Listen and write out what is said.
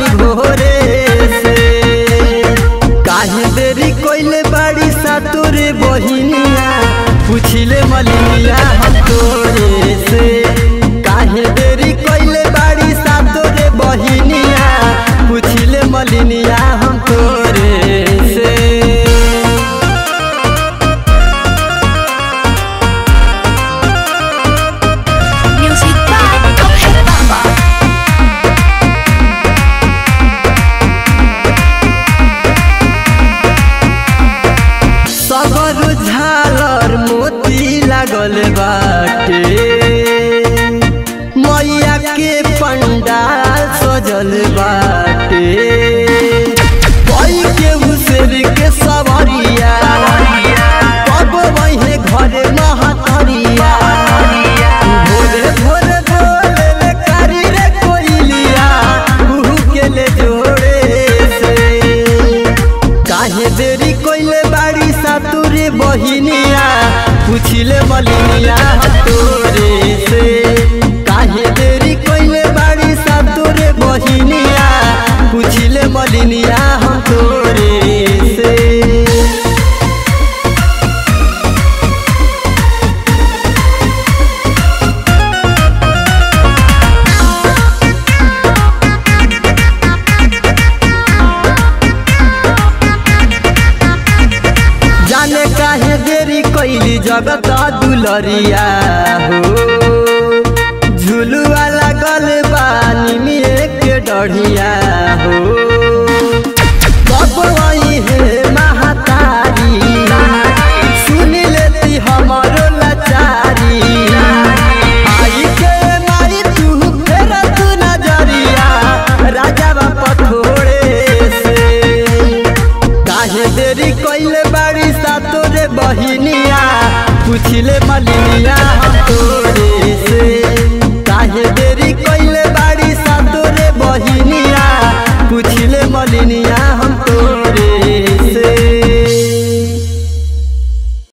बानी भोरे से काहे देरी कोइले बाड़ी सा तोरे बहिनिया पुछिले मलिनिया हम तोरे से काहे देरी कोइले बाड़ी सा तोरे बहिनिया पुछिले मलिनिया हम तोरे से Music by Abhay Baba. सबर झालर मोती लागल बाटे मैया के पंडाल सजल बाटे कोई के उसेर के सवरिया कब वही घरे महतरिया भोरे भोरे बोले ले कारी रे कोइलिया उहु के ले जोड़े से काहे देरी कोइले बाड़ी सा तोरे बहिनिया पुछिले मलिनिया तोरे से काहे देरी कोइले बाड़ी सा तोरे बहिनिया पुछिले मलिनिया हम तोरे से जाने काहे देरी कैली जगत दुलरिया हो झुलुआ लागल बानी में के डढ़िया हो